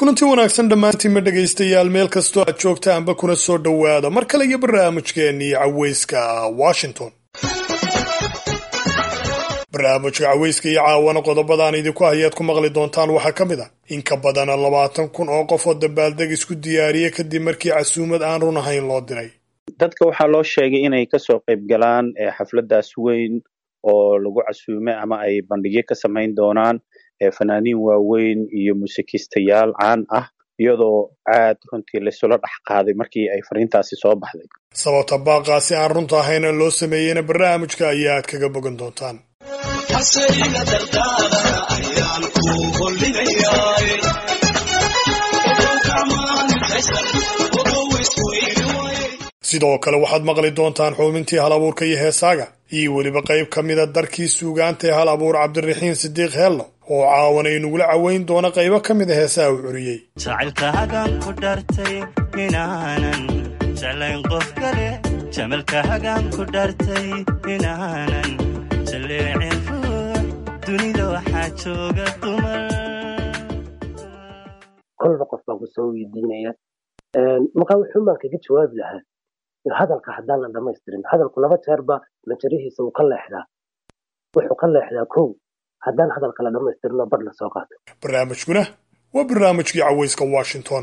kulanti wanaagsan dhammaantiinma dhegaystayaal meel kastoo aad joogtaanba kuna soo dhowaada mar kale iyo barnaamijkeennii caweyska washington barnaamijka caweyska iyo caawana qodobadaan idinku hayaad ku maqli doontaan waxaa ka mid a in ka badana labaatan kun oo qof oo dabaaldeg isku diyaariya kadib markii casuumad aan run ahayn loo diray dadka waxaa loo sheegay inay kasoo qayb galaan xafladaas weyn oo lagu casuume ama ay bandhigyo ka samayn doonaan fanaaniin waaweyn iyo muusikiistayaal caan ah iyadoo aad runtii laysula dhex qaaday markii ay fariintaasi soo baxday sababta baaqaasi aan runta ahayna loo sameeyeyna barnaamijka ayaa aad kaga bogan doontaan sidoo kale waxaad maqli doontaan xubintii hal abuurka iyo heesaaga iyo weliba qayb ka mida darkii suugaanta ee hal abuur cabdiraxiin sidiiq heello oo caawana inugula caweyn doona qaybo ka mida heesaha uu curiyey jacaylkahagaan ku dhartay inaanan jeclayn qof kale jamalkahagaan ku dhartay inaanan jaleecin ruux dunida waxaa jooga dumar kolba qof baan ku soo weydiinaya markaa wuxuu maan kaga jawaabi lahaa hadalka haddaan la dhamaystirin hadalku laba jeerba majarihiisa wuu ka leexdaa wuxuu ka leexdaa kow haddaan hadalka la dhamaystirinoo bar la soo qaato barnaamijkuna waa barnaamijkii caweyska washington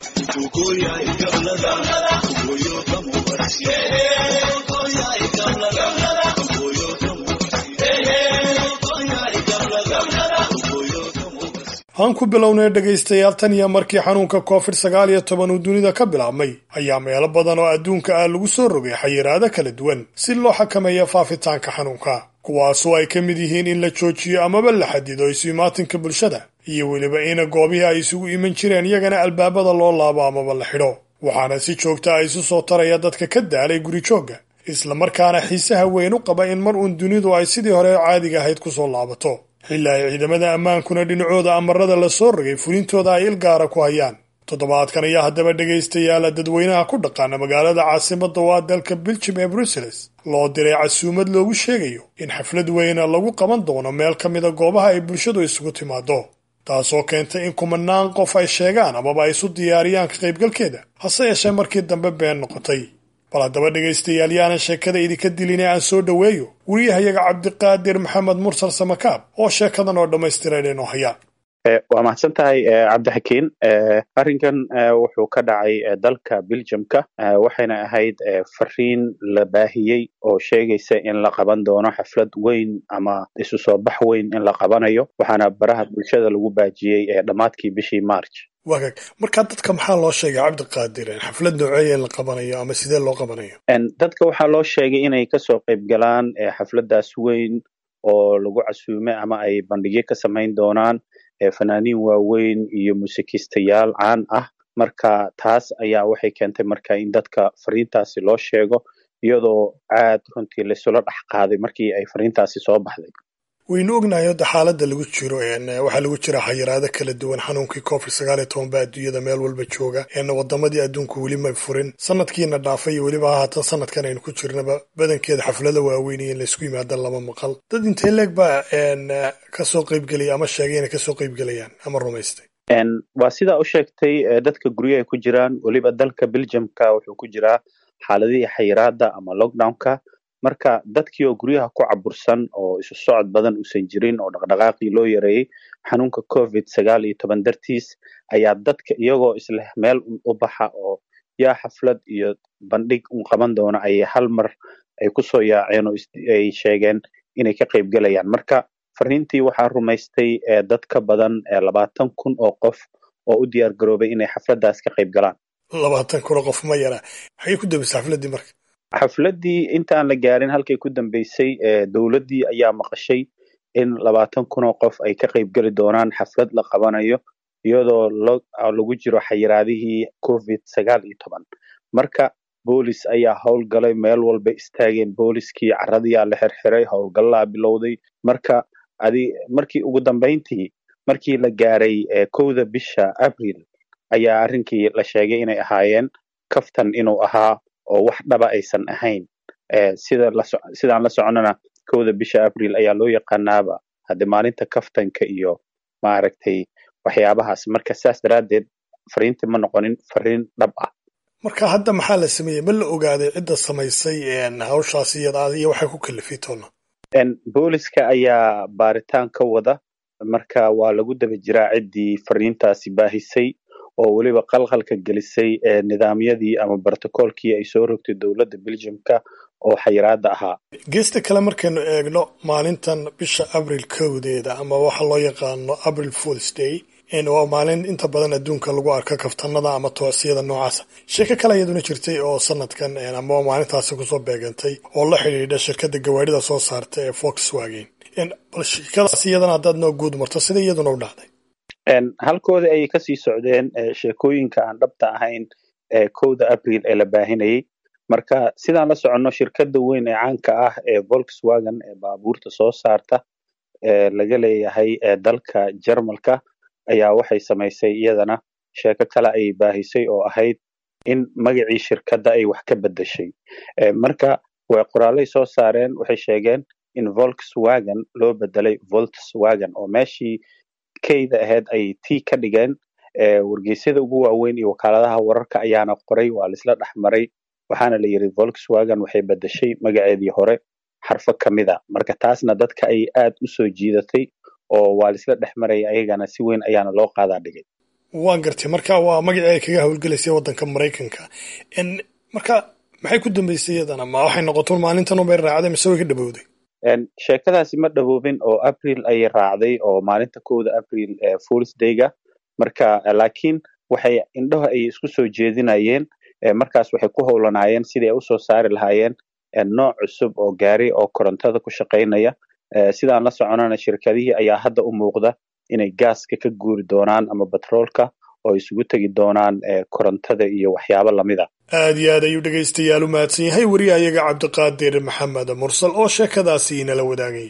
aan ku bilownay dhegaystayaal tan iyo markii xanuunka covid sagaal iyo toban uu dunida ka bilaabmay ayaa meelo badan oo adduunka ah lagu soo rogay xayiraado kala duwan si loo xakameeyo faafitaanka xanuunka kuwaasoo ay ka mid yihiin in la joojiyo amaba la xadido isu-imaatinka bulshada iyo weliba ina goobihii ay isugu iman jireen iyagana albaabada loo laabo amaba la xidho waxaana si joogta a isu soo taraya dadka ka daalay guri joogga islamarkaana xiisaha weyn u qaba in mar uun dunidu ay sidii hore caadiga ahayd kusoo laabato xilli ay ciidamada ammaankuna dhinacooda amarada la soo rogay fulintooda ay ilgaara ku hayaan toddobaadkan ayaa haddaba dhegaystayaala dadweynaha ku dhaqaana magaalada caasimadda waa dalka biljim ee bruseles loo diray casuumad loogu sheegayo in xaflad weyna lagu qaban doono meel ka mida goobaha ay bulshadu isugu timaado taasoo keentay in kumanaan qof ay sheegaan amaba ay isu diyaariyaan ka qaybgalkeeda hase yeeshee markii dambe been noqotay bal haddaba dhegaystayaal yaanan sheekada idinka dilin ee aan soo dhoweeyo weriyahayaga cabdiqaadir maxamed mursal samakaab oo sheekadan oo dhammaystiran inoo haya waa mahadsan tahay cabdixakiin arrinkan wuxuu ka dhacay dalka beljamka waxayna ahayd fariin la baahiyey oo sheegaysa in la qaban doono xaflad weyn ama isu soo bax weyn in la qabanayo waxaana baraha bulshada lagu baajiyey dhammaadkii bishii march wagaag markaa dadka maxaa loo sheegay cabdiqaadir xaflad nooceeya in la qabanayo ama sidee loo qabanayo dadka waxaa loo sheegay inay kasoo qayb galaan xafladaas weyn oo lagu casuume ama ay bandhigyo ka samayn doonaan fanaaniin waaweyn iyo muusikiistayaal caan ah marka taas ayaa waxay keentay marka in dadka fariintaasi loo sheego iyadoo aad runtii laysula dhex qaaday markii ay fariintaasi soo baxday waynu ognahay hadda xaaladda lagu jiro waxaa lagu jira xayiraado kala duwan xanuunkii covid sagaal iyo toban ba adduunyada meel walba jooga wadamadii adduunku weli may furin sanadkiina dhaafay iyo weliba haatan sanadkan aynu ku jirnaba badankeeda xaflada waaweyn iyo in laysku yimaada lama maqal dad intee leeg baa kasoo qaybgelaya ama sheegay inay kasoo qaybgelayaan ama rumaystay waa sidaa u sheegtay dadka guryo ay ku jiraan weliba dalka beljamka wuxuu ku jiraa xaaladihii xayiraada ama lockdownka marka dadkii oo guryaha ku cabursan oo isu socod badan uusan jirin oo dhaqdhaqaaqii loo yareeyey xanuunka covid sagaal iyo toban dartiis ayaa dadka iyagoo isleh meel u baxa oo yaa xaflad iyo bandhig un qaban doono ayay hal mar ay kusoo yaaceen oo ay sheegeen inay ka qayb gelayaan marka fariintii waxaa rumaystay dad ka badan labaatan kun oo qof oo u diyaar garoobay inay xafladaas ka qayb galaan labaatan kun oo qof ma yara maxay ku dambeysay xafladdii marka xafladdii intaan la gaarin halkay ku dambeysay dowladdii ayaa maqashay in labaatan kun oo qof ay ka qayb geli doonaan xaflad la qabanayo iyadoo lagu jiro xayiraadihii covid sagaal iyo toban marka boolis ayaa howlgalay meel walba istaageen booliskii caradiyaa la xirxiray howlgallaa bilowday marka adi markii ugu dambayntii markii la gaaray kowda bisha abril ayaa arrinkii la sheegay inay ahaayeen kaftan inuu ahaa oo wax dhaba aysan ahayn sida sidaan la soconana kowda bisha abril ayaa loo yaqaanaaba hadde maalinta kaftanka iyo maaragtay waxyaabahaas marka saas daraaddeed fariintii ma noqonin fariin dhab ah marka hadda maxaa la sameeyey ma la ogaaday cidda samaysay hawshaas iyada iyo waxay ku kalifay toona booliska ayaa baaritaan ka wada marka waa lagu daba jiraa ciddii fariintaasi baahisay oo weliba qalqalka gelisay nidaamyadii ama brotocoolkii ay soo rogtay dowladda belgiumka oo xayiraada ahaa geesta kale markaynu eegno maalintan bisha abril kowdeeda ama waxa loo yaqaano abril fools day waa maalin inta badan adduunka lagu arka kaftanada ama toocsiyada noocaasa sheeko kale iyaduna jirtay oo sanadkan ama maalintaasi kusoo beegantay oo la xidhiidha shirkadda gawaarida soo saarta ee volkswagen bal sheekadaas iyadana haddaad noo guud marto sida iyaduna u dhacday halkoodii ayay kasii socdeen sheekooyinka aan dhabta ahayn ee kowda abril ee la baahinayay marka sidaan la soconno shirkadda weyn ee caanka ah ee volkswagen ee baabuurta soo saarta ee laga leeyahay dalka jarmalka ayaa waxay samaysay iyadana sheeko kale ayay baahisay oo ahayd in magacii shirkadda ay wax ka beddeshay marka way qoraalay soo saareen waxay sheegeen in volkswagen loo bedelay volkswagen oo meeshii keyda ahayd ay t ka dhigeen wargeysyada ugu waaweyn iyo wakaaladaha wararka ayaana qoray waa laisla dhex maray waxaana la yidhi volkswagen waxay beddeshay magaceedii hore xarfo ka mida marka taasna dadka ay aad u soo jiidatay oo waa laisla dhex maraya ayagana si weyn ayaana loo qaadaa dhigay waan gartay marka waa magacii ay kaga howlgelaysay waddanka maraykanka marka maxay ku dambeysay iyadana ma waxay noqoto maalintan unbay raacday mise way ka dhabowday sheekadaasi ma dhaboobin oo april ayay raacday oo maalinta kowda april fools dayga marka laakiin waxay indhaha ay isku soo jeedinayeen markaas waxay ku howlanaayeen sidii ay usoo saari lahaayeen nooc cusub oo gaari oo korontada ku shaqaynaya sidaan la soconana shirkadihii ayaa hadda u muuqda inay gaaska ka guuri doonaan ama batroolka oo isugu tegi doonaan korontada iyo waxyaabo lamida aad iyo aad ayuu dhegaystayaal u mahadsan yahay weri ayaga cabdiqaadir maxamed mursal oo sheekadaasi inala wadaagay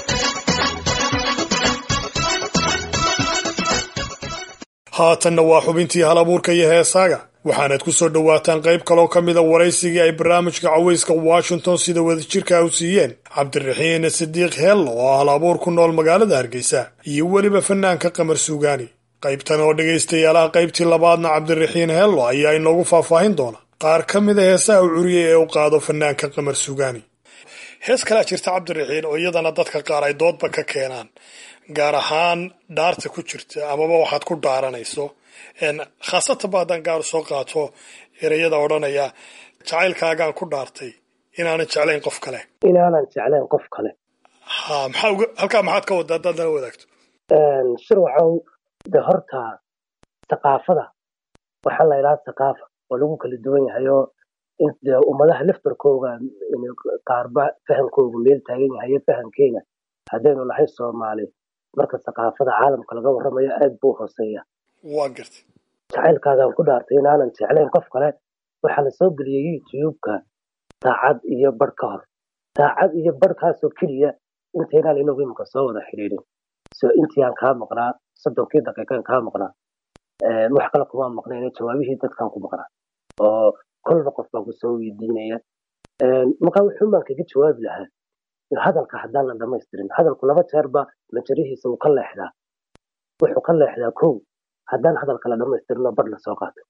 haatanna waa xubintii hal abuurka iyo heesaaga waxaanaad ku soo dhowaataan qayb kaloo ka mida waraysigii ay barnaamijka cawayska washington sida wadajirka u siiyeen cabdiraxiin sidiiq heello oo hal abuur ku nool magaalada hargeysa iyo weliba fanaanka qamar suugaani qaybtan oo dhegaystayaalaha qaybtii labaadna cabdiraxiin heello ayaa inoogu faahfaahin doona qaar ka mida heesaha u curiyay ee u qaado fanaanka qamar suugaani hees kalea jirta cabdiraxiin oo iyadana dadka qaar ay doodba ka keenaan gaar ahaan dhaarta ku jirta amaba waxaad ku dhaaranayso khaasatan ba haddaan gaar soo qaato ereyada odhanaya jacaylkaagaan ku dhaartay inaanan jeclayn qof kale inaanan jeclayn qof kale ha maxaa uga halkaa maxaad ka wadda haddaad nala wadaagto shirwacow de horta thaqaafada waxaa la idhaha thaqaafa oo lagu kala duwan yahay oo de ummadaha laftarkooga qaarba fahamkooga meel taagan yahay fahamkeena haddaynu nahay soomaali marka thaqaafada caalamka laga warramayo aad buu hooseeya waa gartay jacaylkaagaan ku dhaartay inaanan jeclayn qof kale waxaa la soo geliyey youtube-ka saacad iyo barh ka hor saacad iyo barhkaasoo keliya intaynaan inagu imika soo wada xidhiidhin so intii aan kaa maqnaa soddonkii daqiiqaan kaa maqnaa wax kale kuma maqnayn jawaabihii dadkaan ku maqnaa oo kolba qof baan kusoo weydiinaya markaa wuxuun baan kaga jawaabi lahaa hadalka haddaan la dhamaystirin hadalku laba jeerba majarihiisa wuu ka leexdaa wuxuu ka leexdaa kow haddaan hadalka la dhamaystirinoo bar lasoo qaato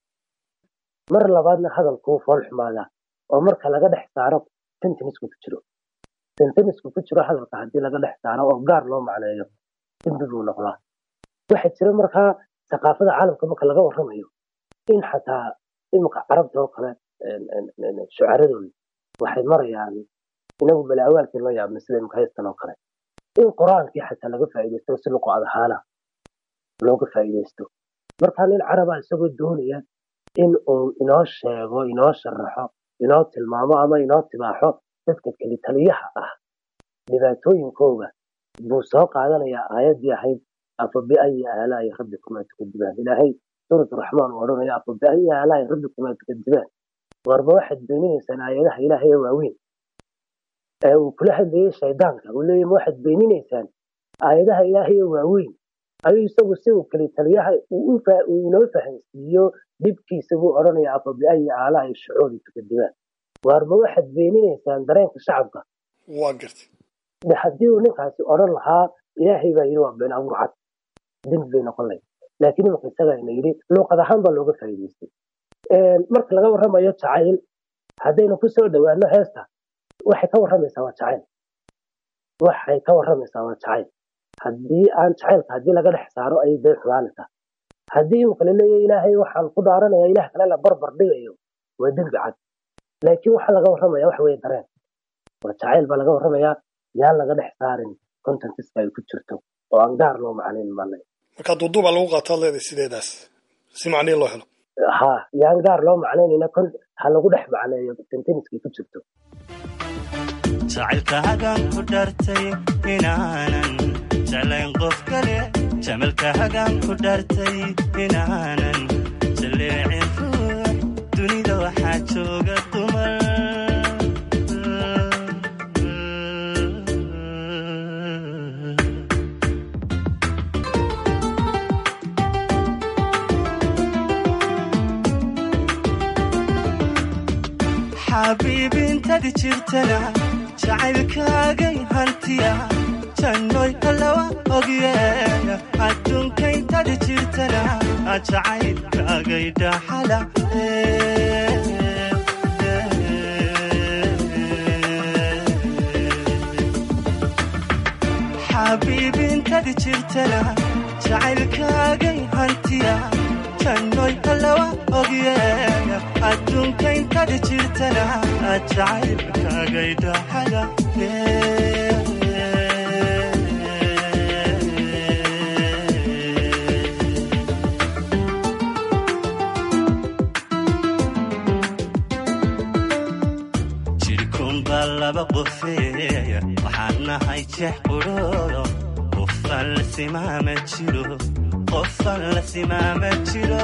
mar labaadna hadalkuu fool xumaadaa oo marka laga dhex saaro sentenisku ku jiro sentenisku ku jiro hadalka haddii laga dhex saaro oo gaar loo macneeyo dembi buu noqdaa waxaa jira markaa thaqaafada caalamka marka laga warramayo in xataa imika carabta oo kale shucaradooda waxay marayaan inagu malaawaalkii loo yaabna sida imika haystan oo kale in qur-aankii xataa laga faa'iidaysto si luqad ahaana looga faa'iidaysto markaa nin caraba isagoo doonaya in uu inoo sheego inoo sharaxo inoo tilmaamo ama inoo tibaaxo dadka keli taliyaha ah dhibaatooyinkooga buu soo qaadanayaa aayaddii ahayd afa biayi aalaa'i rabbikumaa tukadibaan ilaahay suurat raxmaan uu odhanaya afa biayi aalaa'i rabbikumaa tukadibaan warba waxaad beeninaysaan aayadaha ilaahay ee waaweyn ee uu kula hadlayay shaydaanka uu leeyahy ma waxaad beeninaysaan aayadaha ilaahay ee waaweyn ayuu isagu si uu keli taliyaha uu inoo fahansiiyo dhibkiisa buu odhanaya afa biayi aalaa'i shucuuri tukadibaan waarma waxaad beeninaysaan dareenka shacabka waa gartay de haddii uu ninkaasi odhan lahaa ilaahay baa yidhi waa been abuur cad dembi bay noqon lahayd laakiin imanka isaga ina yidhi luuqad ahaan baa looga faa'iidaystay marka laga warramayo jacayl haddaynu kusoo dhowaano heesta waxay ka warramaysaa waa jacayl waxay ka warramaysaa waa jacayl haddii aan jacaylka haddii laga dhex saaro ayay dee xumaanaysaa haddii imika la leeyahay ilaahay waxaan ku dhaaranaya ilaah kale la barbar dhigayo waa dembi cad laakiin waxaa laga warramaya waxa weeye dareen waa jacayl baa laga warramayaa yaan laga dhex saarin contentiska ay ku jirto oo aan gaar loo macnayn malay marka duuduubaa lagu qaataad leedahay sideedaas si macnihi loo helo ha yaan gaar loo macnaynayna ha lagu dhex macneeyo contentiskay ku jirto jacaylkahagaan ku dhartay inaanan jeclayn qof kale jamalkahagaan ku dhartay inaanan jaleecin ruux dunida waxaa jooga dumar xabiibintadi jirtana jacaylkaagay hantiya jannoy allawa ogye adduunkaintadi jirtana jacaylkaagay dhaxala xabiibintadi jirtana jacaylkaagay hantiya jannoy allawa ogye adduunkaintadi jirtana jacaylkaagay dhaxala jirkunbaa laba qofeeya waxaan nahay jeex qudhoodo qofaan la simaama jiro qofaan la simaama jiro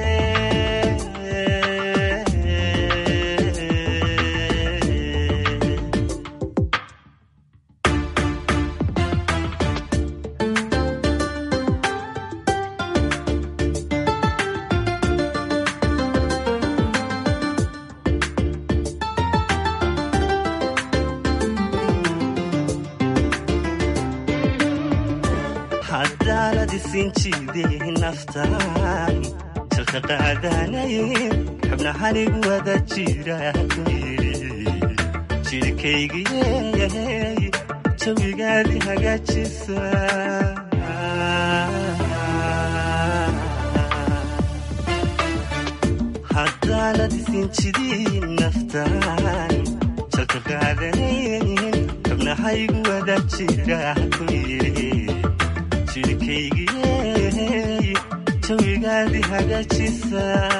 haddaanad isin jiiday naftaan jalka qaadanayn xubnahanigu wada jira ku yidhi jirkaygiyey jawigaadi hagaajisa haddaanad isin jidin naftaan jalka qaadanayn xubnahaygu wada jira ku yidhi jirkaygiyey jawigaadi hagaajisa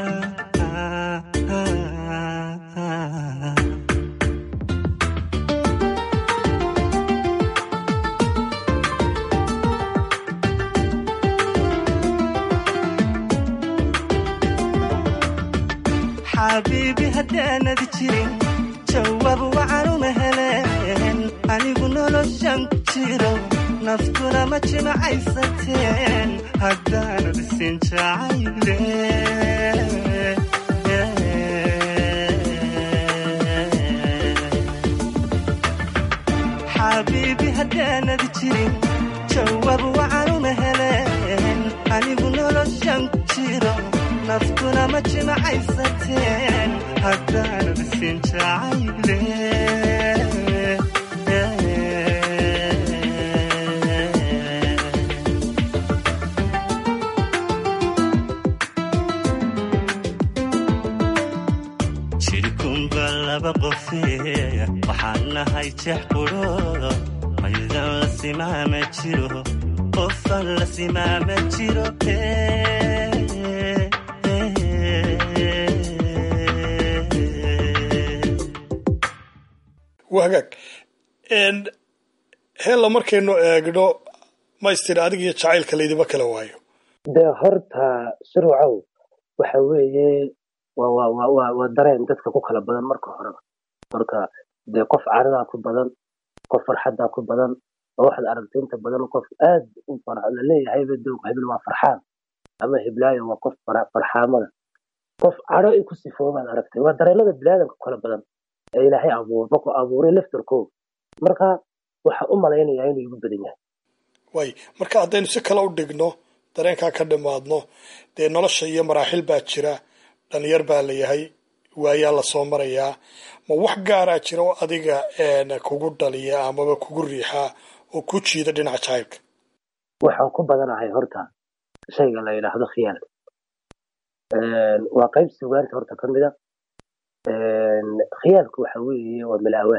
xabiibi haddaanad jirin jawaab wacanuma heleen anigu noloshan ku jiro naftuna ma jimacaysateen haddaanad isin jacayle xabiibi haddaanad jirin jawaab wacanuma heleen anigu noloshan ku jiro naftuna ma jimacaysateen haddaanad isin jacayle jirkunba laba qofeeya waxaan nahay jeex qudhoodo maydan la simaama jiro qofaan la simaama jiro waa hagaag heella markaynu eegno maystir adig iyo jacaylka laydiba kala waayo dee horta surucow waxa weeye waa waa waa waa waa dareen dadka ku kala badan marka horeba marka dee qof caradaa ku badan qof farxadaa ku badan oo waxaad aragtay inta badan qof aad u farxo laleeyahayba doog hebel waa farxaan ama heblaayo waa qof fara- farxaamada qof caro ay ku sifoobaad aragtay waa dareenada biniaadamka ku kala badan ee ilaahay abuur markuu abuuray laftarkooda marka waxa u malaynayaa inuu igu badan yahay waay marka haddaynu si kale u dhigno dareenkaa ka dhimaadno dee nolosha iyo maraaxil baa jira dhalinyar baa la yahay waayaa lasoo marayaa ma wax gaaraa jira oo adiga kugu dhaliya amaba kugu riixaa oo ku jiida dhinaca jacaylka waxaan ku badanahay horta shayga la yidhaahdo khiyaalka waa qayb sugaanta horta ka mida khiyaalku waxa weeye waa milaawaal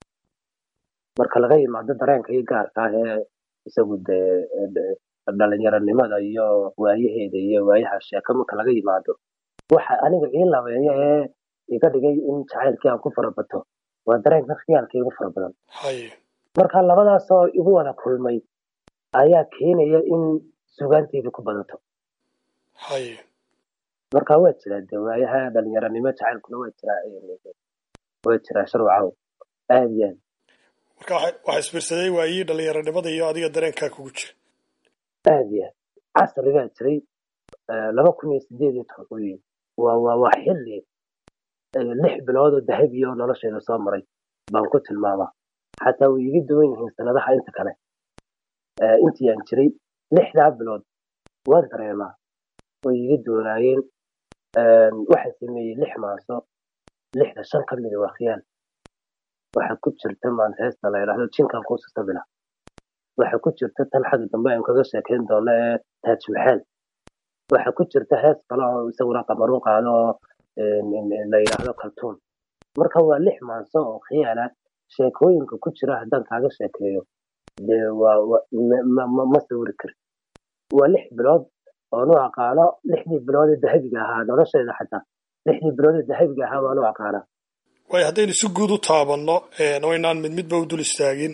marka laga yimaado dareenka iyo gaarka ah ee isagu dee dhalinyaronimada iyo waayaheeda iyo waayaha sheeko marka laga yimaado waxa aniga ii labeeya ee iga dhigay in jacaylkii aan ku farabato waa dareenka khiyaalka igu fara badan haye marka labadaasoo igu wada kulmay ayaa keenaya in sugaanteyda ku badato haye marka waa jiraa de waayaha dhalinyaronimo jacaylkuna waa jiraa waa jiraa sharwacow aad iyo aad marka waxa isbiirsaday waayii dhalinyaronimada iyo adiga dareenkaa kugu jira aad iyo aad casri baa jiray laba kun iyo sideed iyo toban wey waa waa waa xilli lix bilood oo dahabi oo nolosheeda soo maray baan ku tilmaamaa xataa way iga duwan yihiin sanadaha inta kale intii aan jiray lixdaa bilood waan dareemaa way iga duwanaayeen waxaa sameeyey lix maaso lixda shan ka mida waa khiyaal waxaa ku jirta maanta heesta la yidhaahdo jinkan kuusa sabila waxaa ku jirta tan xagga dambe aan kaga sheekayn doono ee taaj maxaal waxaa ku jirta hees kale oo isaguna qamaruun qaado oo la yidhaahdo kaltuun marka waa lix maaso oo khiyaala sheekooyinka ku jira haddaan kaaga sheekeeyo dee waa ma sawiri kari waa lix bilood oonu aqaano lixdii bilood ee dahabiga ahaa nolosheeda xataa lixdii bilood ee dahabiga ahaa waanu aqaanaa waayo haddaynu si guud u taabanno oo inaan mid midba u dul istaagin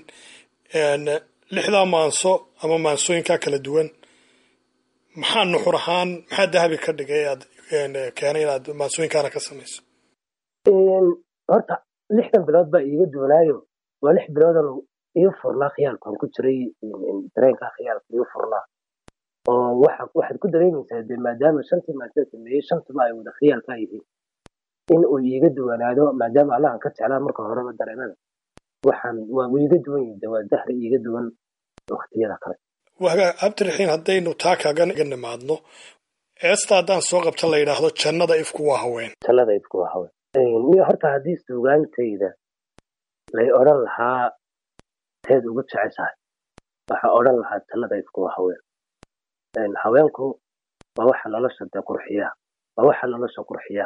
lixdaa maanso ama maansooyinkaa kala duwan maxaa nuxur ahaan maxaa dahabi ka dhigay aad keenay inaad maansooyinkaana ka samayso horta lixdan bilood baa iiga duwanaayo waa lix biloodan ii furnaa khiyaalkaan ku jiray dareenkaa khiyaalka ii furnaa oo waxa waxaad ku dareemaysaa de maadaama shantii maasan sameeyey shantuma ay wada khiyaalkaa yihiin in uu iiga duwanaado maadaama allahan ka jeclaa marka horeba dareemada waxaan waa iiga duwan yihin de waa dahri iiga duwan waktiyada kale waga abdiraxiin haddaynu taa kaga nimaadno eesta haddaan soo qabta la yidhaahdo jannada ifku waa haween jannada ifku waa haween miyo horta haddii suugaantayda lay odhan lahaa teed ugu jeceshahay waxaa odhan lahaa jannada ifku waa haween haweenku waa waxa nolosha dee qurxiya waa waxa nolosha qurxiya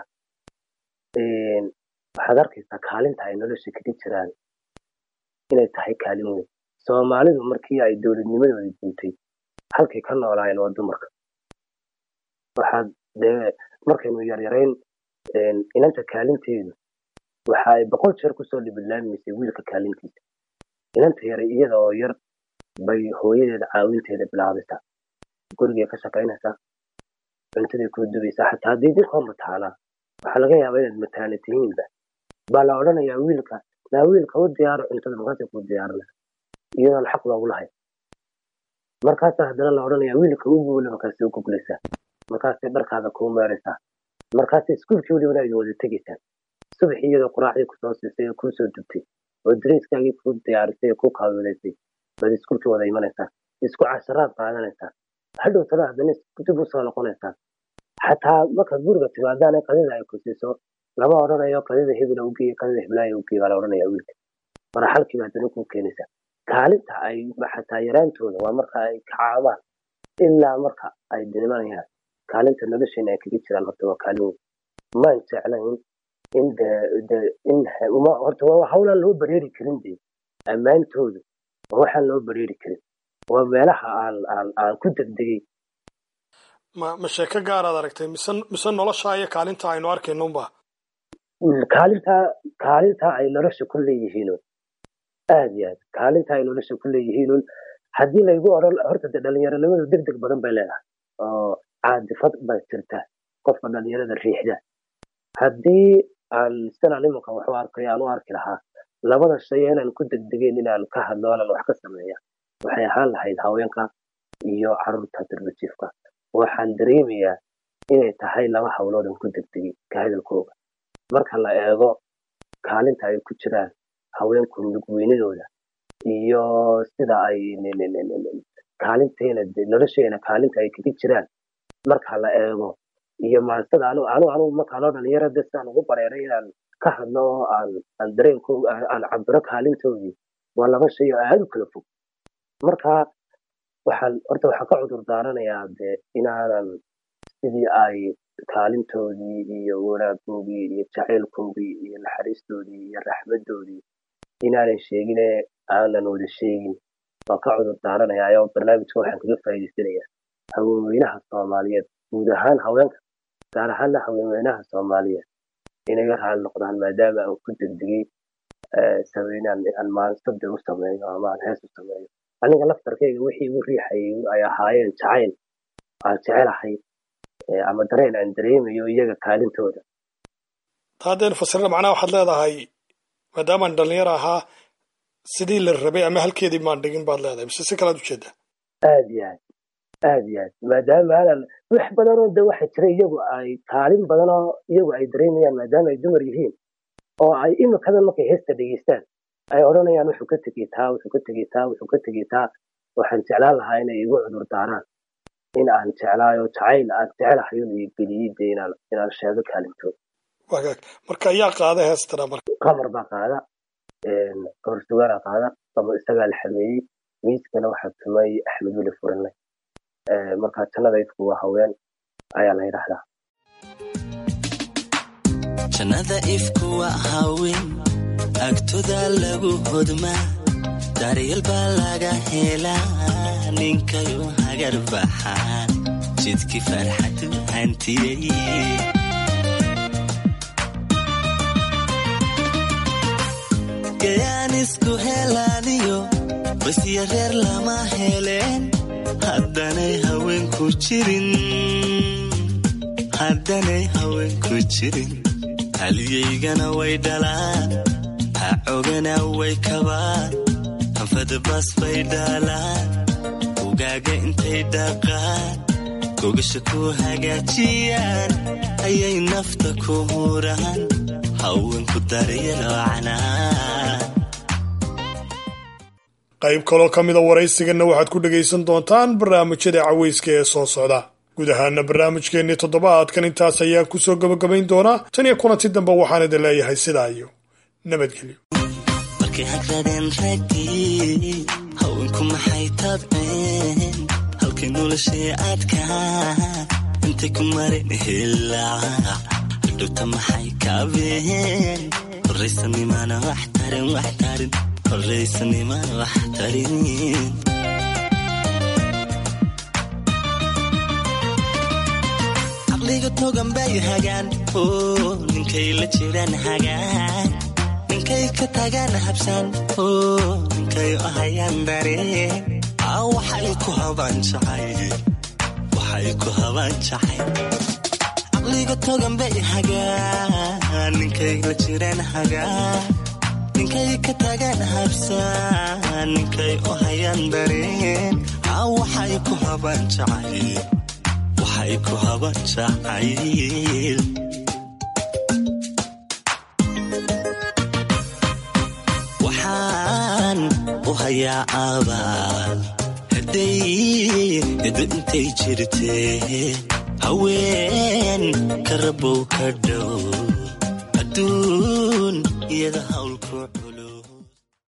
waxaad arkaysaa kaalinta ay nolosha kaga jiraan inay tahay kaalin weyn soomaalidu markii ay dowladnimadooda diintay halkay ka noolaayeen waa dumarka waxaad dee markaynu yaryarayn inanta kaalinteedu waxa ay boqol jeer kusoo dhibilaamaysay wiilka kaalintiisa inanta yare iyada oo yar bay hooyadeeda caawinteeda bilaabaysaa gurigay ka shaqaynaysaa cuntaday kuu dubaysaa xataa haddii dinkoo mataalaa waxaa laga yaabaa inaad mataana tihiinba baa la odhanayaa wiilka naa wiilka u diyaaro cuntada markaasay kuu diyaarinaysa iyadoon xaq loogu lahayn markaasaa haddana la odhanayaa wiilka u guula markaasay u guglaysaa markaasay dharkaada kuu meeraysaa markaasay iskuulkii welibana ay wada tegaysaan subax iyadoo quraacdii kusoo siisay oo kuusoo dubtay oo dariiskaagii kuu diyaarisay oo kuu kaawilaysay baad iskuulkii wada imanaysaa isku casharaad qaadanaysaa hadhow tana haddana dib usoo noqonaysaa xataa markaad guriga timaadaan qadida ay ku siiso lama odhanayo qadida hebela ugeeye qadida heblaaya ugeeye baa la odhanaya wiilka maraxalkiiba haddana kuu keenaysaa kaalinta ay xataa yaraantooda waa marka ay kacaabaan ilaa marka ay dinimanayaan kaalinta nolosheena ay kaga jiraan horta waa kaalin weyn maan jeclayn in de de in uma horta waa hawlaan loo bareeri karin de ammaantooda waa waxaan loo bareeri karin waa meelaha aan aan aan ku degdegay ma ma sheeko gaaraad aragtay mise mise nolosha iyo kaalinta aynu arkayno unba kaalinta kaalinta ay nolosha ku leeyihiin aad iyo aad kaalinta ay nolosha ku leeyihiin haddii laygu odhan horta de dhalinyaronimadu deg deg badan bay leedahay oo caadifad bay jirtaa qofka dhalinyarada riixda haddii aan sidan imanka waxu arkay aan u arki lahaa labada shay inaan ku degdegeen inaan ka hadlo anaan wax ka sameeya waxay ahaan lahayd haweenka iyo carruurta darbajiifka waxaan dareemayaa inay tahay laba hawlood aan ku degdegay ka hadalkooga marka la eego kaalinta ay ku jiraan haweenku nugweynadooda iyo sida ay kaalinteena nolosheena kaalinta ay kaga jiraan marka la eego iyo maansada anu anu anu markaa loo dhalinyaro de sidaan ugu bareeray inaan ka hadlo oo aan aan dareenko aan cabiro kaalintoodii waa laba shay oo aada u kala fog marka waxaan horta waxaan ka cudur daaranayaa de inaanan sidii ay kaalintoodii iyo wanaagoodii iyo jacaylkoodii iyo naxariistoodii iyo raxmadoodii inaanan sheegine aanan wada sheegin waan ka cudur daaranayaa oo barnaamijka waxaan kaga faa'iidaysanayaa haweenweynaha soomaaliyeed guud ahaan haweenka gaar ahaana haweenweynaha soomaaliyeed inaga raali noqdaan maadaama aan ku degdegay sameynaan aan maansada u sameeyo ama aan hees u sameeyo aniga laftarkayga wixii igu riixayay ay ahaayeen jacayl aan jecelahay ama dareen aan dareemayo iyaga kaalintooda ta haddaynu fasirna macnaha waxaad leedahay maadaamaan dhalinyaro ahaa sidii la rabay ama halkeedii maan dhigin baad leedahay mise si kalaad ujeedaa aad iyo aad aad iyo aad maadaama aanan wax badanoo de waxa jira iyagu ay kaalin badanoo iyagu ay dareemayaan maadaama ay dumar yihiin oo ay imikadan markay heesta dhegeystaan ay odhanayaan wuxuu ka tegey taa wuxuu ka tegey taa wuxuu ka tegey taa waxaan jeclaan lahaa inay igu cudur daaraan in aan jeclaayo jacayl aan jecelahay un iyo geliyey de inaan inaan sheego kaalintooda wagaag marka ayaa qaada heestana marka qamar baa qaada qamar sugaana qaada qamar isagaa la xameeyey miiskana waxaa tumay axmed weli furinlay marka jannada ifku waa haween ayaa la yidhaahdaa jannada ifku waa haween agtoda lagu hodmaa daryeel baa laga helaa ninkayu hagar baxaa jidkii farxadu hantiyey gayaan isku helaaniyo basya reer lama heleen haddanay haweenku jirin haddanay haweenku jirin haliyaygana way dhalaan hacogana way kabaan anfadabas bay dhaalaan ugaaga intay dhaqaan gogasha ku hagaajiyaan ayay nafta ku huraan haweenku daryaloocanaan qayb kaloo ka mida waraysiganna waxaad ku dhegaysan doontaan barnaamijyada cawayska ee soo socda guud ahaana barnaamijkeennii toddobaadkan intaas ayaa ku soo gabagabayn doonaa tan iyo kulanti dambe waxaan idin leeyahay sidaa iyo nabadgelyo markay hagradeen raggii haweenku maxay tabceen halkay noloshii adkaa intay ku marin hilaa hadhowta maxay kaabeen horraysanimana wax tarin wax tarin horraysanimana wax tarin caqliga togan bay hagaan oo ninkay la jiraan hagaan ninkay ka tagaan habsaan oo ninkay u hayaan dareen aa waxay ku habaan jacayl waxay ku habaan jacayl caqliga togan bay hagaan ninkay la jiraan hagaan ninkay ka tagaan habsaan ninkay u hayaan dareen aa waxay ku habaan jacayl waxay ku habaan jacayl waxaan u hayaa abaal hadday edo intay jirtee haween ka rabow ka dhow adduun iyada hawlku culus